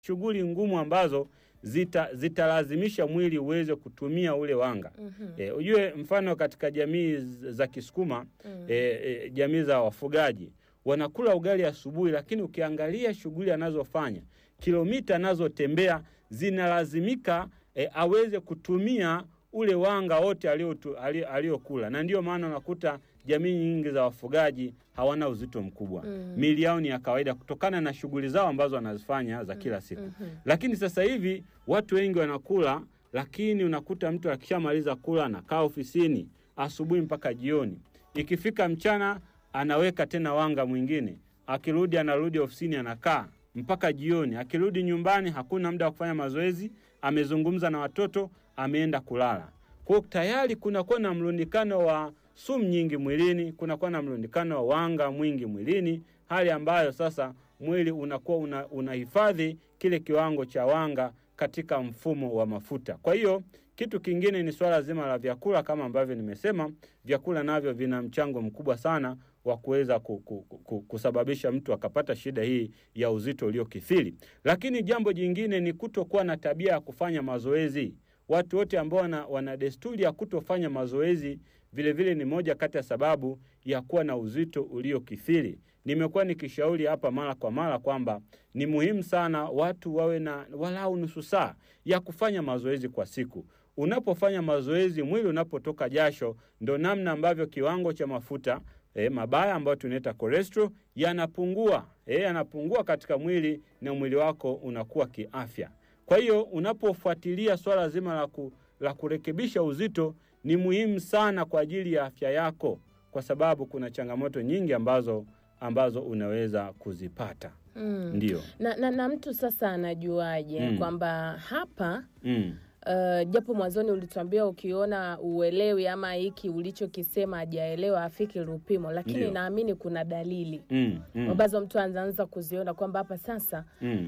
shughuli ngumu ambazo zita zitalazimisha mwili uweze kutumia ule wanga. Mhm. E, ujue mfano katika jamii z- za Kisukuma Mm. e, e, jamii za wafugaji wanakula ugali asubuhi, lakini ukiangalia shughuli anazofanya kilomita anazotembea zinalazimika e, aweze kutumia ule wanga wote aliotu- ali- aliokula, na ndiyo maana unakuta jamii nyingi za wafugaji hawana uzito mkubwa Mm. miili yao ni ya kawaida kutokana na shughuli zao ambazo wanazifanya za kila siku. Mhm. Lakini sasa hivi watu wengi wanakula, lakini unakuta mtu akishamaliza kula anakaa ofisini asubuhi mpaka jioni. Ikifika mchana anaweka tena wanga mwingine, akirudi anarudi ofisini anakaa mpaka jioni. Akirudi nyumbani hakuna muda wa kufanya mazoezi, amezungumza na watoto, ameenda kulala. Kwa hiyo tayari kunakuwa na mlundikano wa sumu nyingi mwilini, kunakuwa na mlundikano wa wanga mwingi mwilini, hali ambayo sasa mwili unakuwa una, unahifadhi kile kiwango cha wanga katika mfumo wa mafuta. Kwa hiyo kitu kingine ni swala zima la vyakula, kama ambavyo nimesema, vyakula navyo vina mchango mkubwa sana wa kuweza ku, ku, ku, kusababisha mtu akapata shida hii ya uzito uliokithiri. Lakini jambo jingine ni kutokuwa na tabia ya kufanya mazoezi. Watu wote ambao wana, wana desturi ya kutofanya mazoezi vilevile ni moja kati ya sababu ya kuwa na uzito uliokithiri. Nimekuwa nikishauri hapa mara kwa mara kwamba ni muhimu sana watu wawe na walau nusu saa ya kufanya mazoezi kwa siku. Unapofanya mazoezi, mwili unapotoka jasho, ndo namna ambavyo kiwango cha mafuta e, mabaya ambayo tunaita cholesterol yanapungua, e, yanapungua katika mwili na mwili wako unakuwa kiafya. Kwa hiyo unapofuatilia swala zima la, ku, la kurekebisha uzito ni muhimu sana kwa ajili ya afya yako, kwa sababu kuna changamoto nyingi ambazo ambazo unaweza kuzipata. Mm. Ndio. Na, na, na mtu sasa anajuaje Mm. kwamba hapa Mm. Uh, japo mwanzoni ulituambia ukiona uelewi ama hiki ulichokisema hajaelewa afiki Lupimo, lakini Ndio. naamini kuna dalili Mm. Mm. ambazo mtu anaanza kuziona kwamba hapa sasa Mm.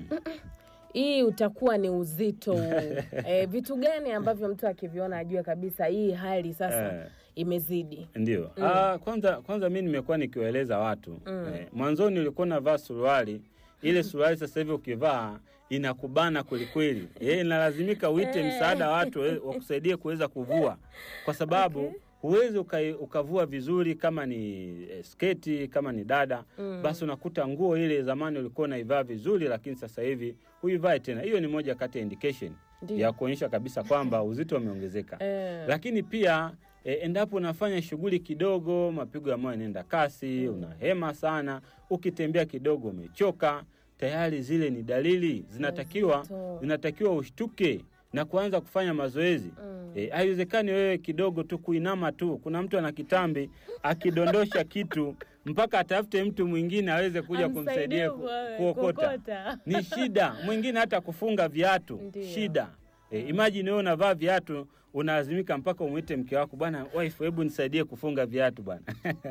hii utakuwa ni uzito e, vitu gani ambavyo mtu akiviona ajue kabisa hii hali sasa Eh. imezidi. Ndio. Ah, kwanza kwanza mi nimekuwa nikiwaeleza watu eh, mwanzoni ulikuwa unavaa suruali ile suruali sasa hivi ukivaa inakubana kwelikweli, eh, inalazimika uite msaada wa watu eh, wakusaidie kuweza kuvua, kwa sababu huwezi uka, ukavua vizuri kama ni eh, sketi kama ni dada basi unakuta nguo ile zamani ulikuwa unaivaa vizuri, lakini sasa hivi huivai tena. Hiyo ni moja kati ya indication Ndio. ya kuonyesha kabisa kwamba uzito umeongezeka Eh. lakini pia e, endapo unafanya shughuli kidogo, mapigo ya moyo yanaenda kasi, unahema sana, ukitembea kidogo umechoka, tayari zile ni dalili zinatakiwa Uzito. zinatakiwa ushtuke na kuanza kufanya mazoezi. E, haiwezekani wewe kidogo tu kuinama tu. Kuna mtu ana kitambi akidondosha kitu mpaka atafute mtu mwingine aweze kuja Amsaidie kumsaidia ku, ku- kuokota kuokota. ni shida. Mwingine hata kufunga viatu Ndio. shida. E, imagine wewe unavaa viatu unalazimika mpaka umwite mke wako, bwana wife, hebu nisaidie kufunga viatu bwana.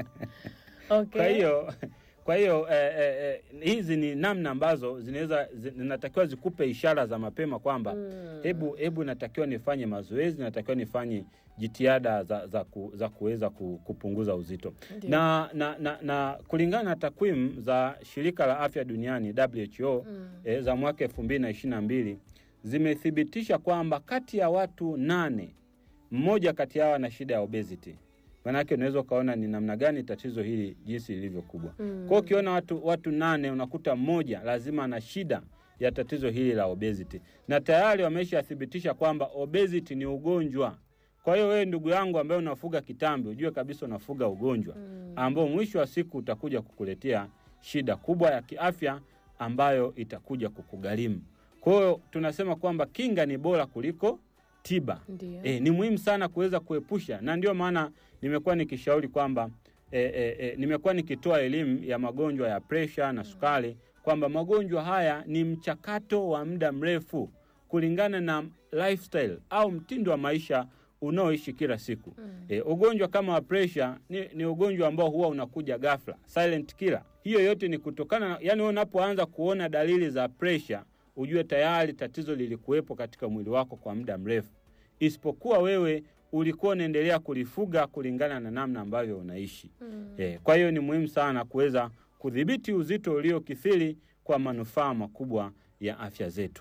Okay. Kwa hiyo kwa hiyo eh, eh, eh, hizi ni namna ambazo zinaweza zinatakiwa zikupe ishara za mapema kwamba hebu hebu natakiwa nifanye mazoezi, natakiwa nifanye jitihada za, za, ku, za kuweza ku, kupunguza uzito Ndio. na, na, na, na kulingana na takwimu za shirika la afya duniani WHO eh, za mwaka elfu mbili na ishirini na mbili zimethibitisha kwamba kati ya watu nane mmoja kati yao ana shida ya obesity. Maanake unaweza ukaona ni namna gani tatizo hili jinsi lilivyo kubwa. Mm. Kwa hiyo ukiona watu, watu nane unakuta mmoja lazima ana shida ya tatizo hili la obesity, na tayari wameshathibitisha kwamba obesity ni ugonjwa. Kwa hiyo wewe ndugu yangu ambaye unafuga kitambi, ujue kabisa unafuga ugonjwa ambao mwisho wa siku utakuja kukuletea shida kubwa ya kiafya ambayo itakuja kukugharimu. Kwa hiyo tunasema kwamba kinga ni bora kuliko tiba. Ndio. E, ni muhimu sana kuweza kuepusha, na ndio maana nimekuwa nikishauri kwamba e, e, e, nimekuwa nikitoa elimu ya magonjwa ya presha na sukari kwamba magonjwa haya ni mchakato wa muda mrefu kulingana na lifestyle au mtindo wa maisha unaoishi kila siku. E, ugonjwa kama wa presha ni, ni ugonjwa ambao huwa unakuja ghafla, silent killer. Hiyo yote ni kutokana na, yani wewe unapoanza kuona dalili za presha ujue tayari tatizo lilikuwepo katika mwili wako kwa muda mrefu, isipokuwa wewe ulikuwa unaendelea kulifuga kulingana na namna ambavyo unaishi. Eh, kwa hiyo ni muhimu sana kuweza kudhibiti uzito uliokithiri kwa manufaa makubwa ya afya zetu.